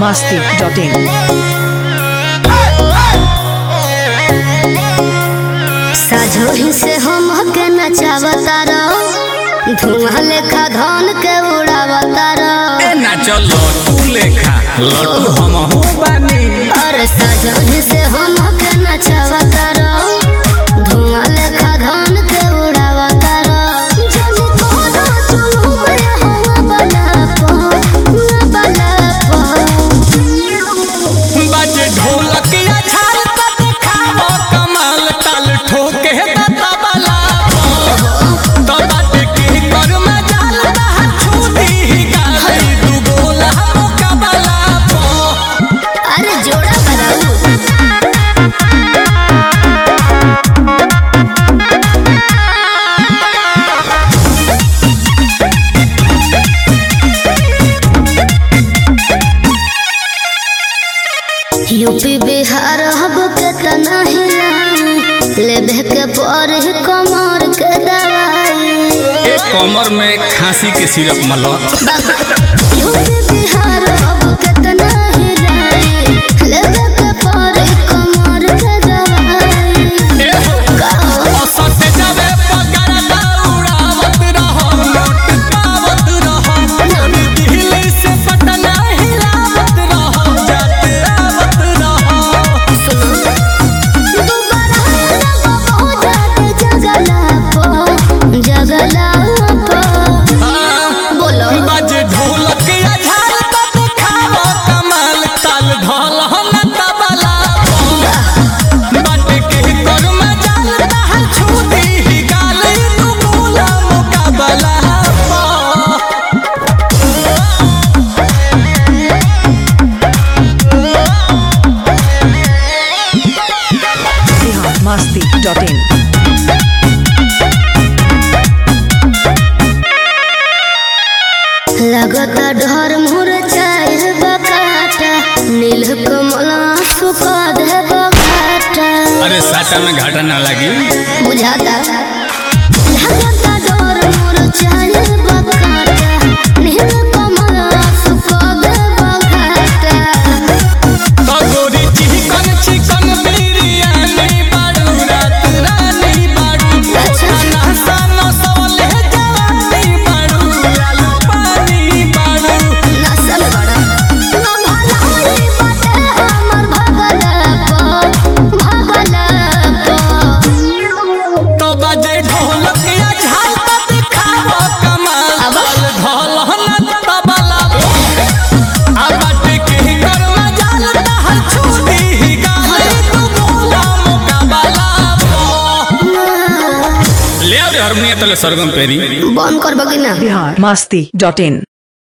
masti.in. साझोही से हम के नचावता रहो धुआं लेखा धन के उड़ावता रहो ए ना चलो तू लेखा लड्डू हम हो बानी अरे साझोही से हम के नचावता रहो धुआं लेखा धन के उड़ावता रहो जब कोनो चुलू में हवा बना पो बना पो बाजे ढोलक या छाल त देखावो कमाल ताल ठोके त तबला तो बाटे के कर में जाल रहा छूटी ही गाली दू गोला मुकाबला पो अरे जोड़ा बनाऊ यूपी बिहार हब के तना हिलाई लेबे के पर कमर के दवाई ए कमर में खांसी के सिरप मलो यूपी बिहार हब के तना हिलाई लेबे के पर कमर के दवाई ए हो औसत जावे पगार दौड़ावत रहो नोट पावत रहो दिल्ली से पटना हिलावत रहो जाते आवत रहो दोबारा लगबो जाते जगला पो जगला पो बोलो बाजे ढोलक या झाल त देखावो कमाल ताल ढोल हम तबला बाटे के कर में जाल रहा छूटी ही गाल तू बोला मुकाबला पा Bihar masti.in. लगता डर मोर चाहे बकाटा नील कमल सुखा दे बकाटा अरे साटा में घाटा ना लगी बुझाता लगता डर मोर चाहे बकाटा नील कमल सुखा दे बकाटा तो गोरी चिकन चिकन बिरयानी बाड़ू रात रानी बाड़ू खाना सानो सवले जवानी बाड़ू आलू पानी बाड़ू नसल बड़ा ना भला होई बाटे हमर भगला पो भगला पो तो बाजे ढोलक या झाल त दिखावो कमाल अब? ढोल ढोल न तबला आ बाटे के कर में जाल रहल छूटी ही गाली तू बोला मुकाबला ले आ रे हारमोनियम तले सरगम पेरी बंद करबो कि ना Bihar masti.in.